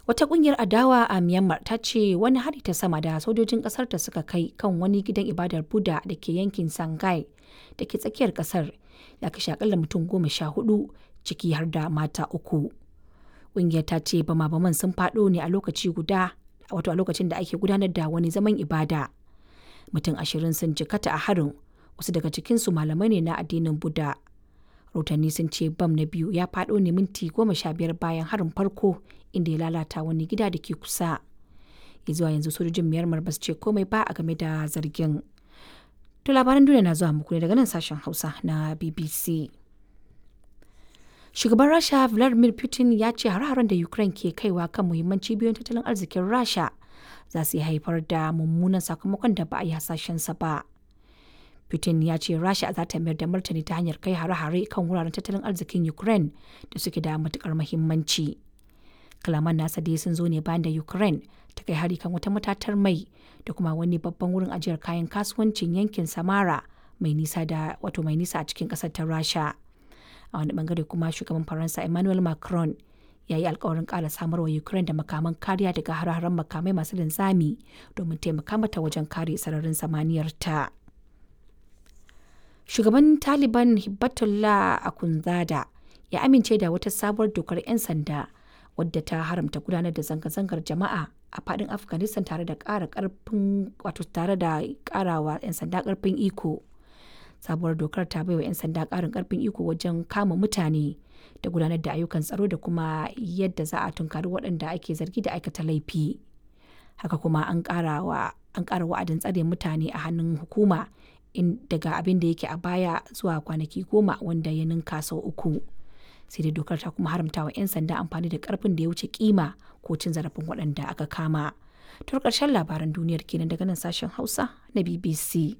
Wata kungiyar adawa a Myanmar ta ce wani hari ta sama da sojojin kasar ta suka kai kan wani gidan ibadar Buddha da ke yankin Sangai da ke tsakiyar kasar ya kashe akalla mutum goma sha hudu ciki har da mata uku. Kungiyar ta ce bama-baman sun faɗo ne a lokaci guda wato a lokacin da ake gudanar da wani zaman ibada. Mutum ashirin sun jikata a harin wasu daga cikinsu malamai ne na addinin Buddha. Rotanni sun ce bam na biyu ya faɗo ne minti goma sha biyar bayan harin farko inda ya lalata wani gida da ke kusa. Ya zuwa yanzu sojojin Myanmar ba su ce komai ba a game da zargin. To labaran duniya na zuwa muku ne daga nan sashen Hausa na BBC. Shugaban Rasha Vladimir Putin ya ce har-haren da Ukraine ke kaiwa kan muhimman cibiyoyin tattalin arzikin Rasha za su iya haifar da mummunan sakamakon da ba a yi hasashensa ba. Putin ya ce Rasha za ta mayar da martani ta hanyar kai hare-hare kan wuraren tattalin arzikin Ukraine da suke da matukar muhimmanci. Kalaman nasa dai sun zo ne bayan da Ukraine ta kai hari kan wata matatar mai da kuma wani babban wurin ajiyar kayan kasuwancin yankin Samara mai nisa da wato mai nisa a cikin kasar ta Rasha. A wani bangare kuma shugaban Faransa Emmanuel Macron ya yi alkawarin ƙara samarwa Ukraine da makaman kariya daga hare-haren makamai masu linzami domin taimaka mata wajen kare sararin samaniyar ta. Shugaban Taliban Hibbatullah Akunzada ya amince da wata sabuwar dokar 'yan sanda wadda ta haramta gudanar da zanga-zangar jama'a a fadin Afghanistan tare da ƙara ƙarfin wato tare da ƙarawa 'yan sanda ƙarfin iko. Sabuwar dokar ta baiwa 'yan sanda ƙarin ƙarfin iko wajen kama mutane da gudanar da ayyukan tsaro da kuma yadda za a tunkari waɗanda ake zargi da aikata laifi. Haka kuma an ƙara wa'adin tsare mutane a hannun hukuma daga abin da yake a baya zuwa kwanaki goma wanda ya ninka sau uku sai dai dokar ta kuma haramta wa 'yan sanda amfani da karfin da ya wuce kima ko cin zarafin waɗanda aka kama to ƙarshen labaran duniyar kenan daga nan sashen hausa na bbc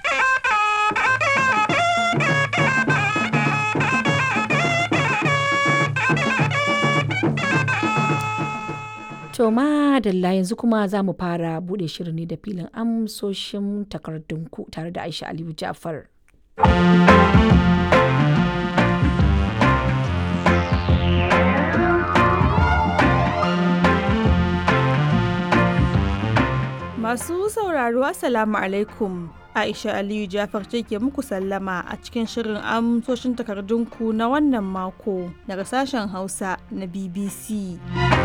To madalla yanzu kuma za mu fara bude shirin ne da filin amsoshin takardunku tare da Aisha Aliyu Ja'far. Masu sauraro Assalamu alaikum. Aisha Aliyu Jafar ce ke muku sallama a cikin shirin amsoshin takardunku na wannan mako daga sashen Hausa na BBC.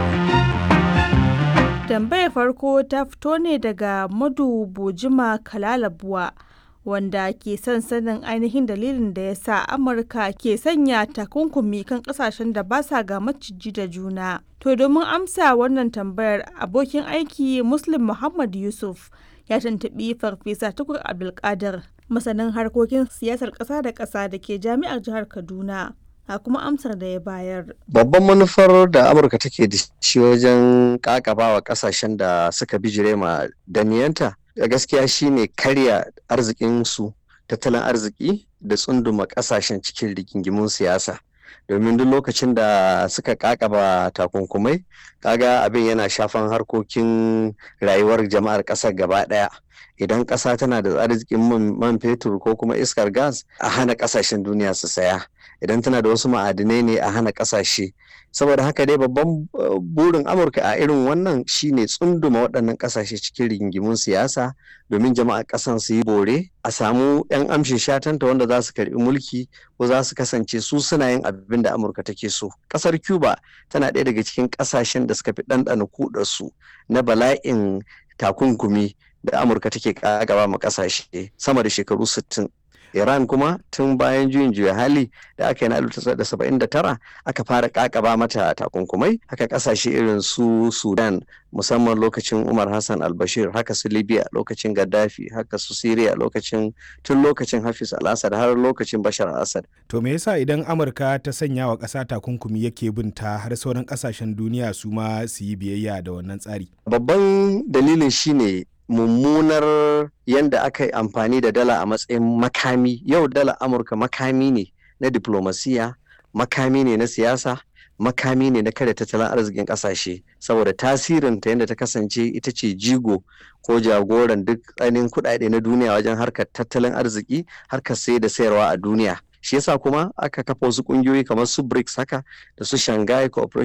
Tambayar farko ta fito ne daga Madu Bojima Kalalabuwa wanda ke son sanin ainihin dalilin da ya sa Amurka ke sanya takunkumi kan kasashen da ba sa ga maciji da juna. To domin amsa wannan tambayar abokin aiki Muslim Muhammad Yusuf ya tuntuɓi Farfesa Tukur Abdulkadir masanin harkokin siyasar ƙasa da ƙasa da ke jami'ar jihar Kaduna. a kuma amsar da ya bayar. Babban manufar da Amurka take da shi wajen kakabawa kasashen da suka bijire ma daniyanta gaskiya shine karya arzikinsu tattalin arziki da tsunduma kasashen cikin rigingimun siyasa. domin duk lokacin da suka kakaba takunkumai kaga abin yana shafan harkokin rayuwar jama'ar ƙasar gaba ɗaya idan ƙasa tana da arzikin man fetur ko kuma iskar gas a hana ƙasashen duniya su saya idan tana da wasu ma'adinai ne a hana ƙasashe saboda haka dai babban burin amurka a irin wannan shine tsunduma waɗannan ƙasashe cikin rigingimun siyasa domin jama'a ƙasan su yi bore a samu 'yan amshin shatanta wanda za su karɓi mulki ko za su kasance su suna yin abin da amurka take so ƙasar cuba tana ɗaya daga cikin ƙasashen da suka fi ɗanɗana kuɗarsu na bala'in takunkumi da amurka take gaba ma ƙasashe sama da shekaru sittin. Iran kuma tun bayan juyin juya hali da aka yi na 1979 aka fara kakaba mata takunkumai haka kasashe irin su Sudan musamman lokacin Umar Hassan al-Bashir haka su Libya lokacin Gaddafi haka su Syria lokacin tun lokacin Hafiz al-Assad har lokacin Bashar al-Assad. To me yasa idan Amurka ta sanya wa ƙasa takunkumi yake bin ta har sauran ƙasashen duniya su ma su yi biyayya da wannan tsari? Babban dalilin shine mummunar yadda aka yi amfani da dala a matsayin makami yau dala amurka makami ne na diplomasiya makami ne na siyasa makami ne na kare tattalin arzikin kasashe saboda tasirinta yadda ta kasance ita ce jigo ko jagoran duk tsanin kudade na duniya wajen harkar tattalin arziki harkar sai da sayarwa a duniya shi yasa kuma aka kafa wasu kungiyoyi kamar su BRICS haka da su Shanghai Cooperation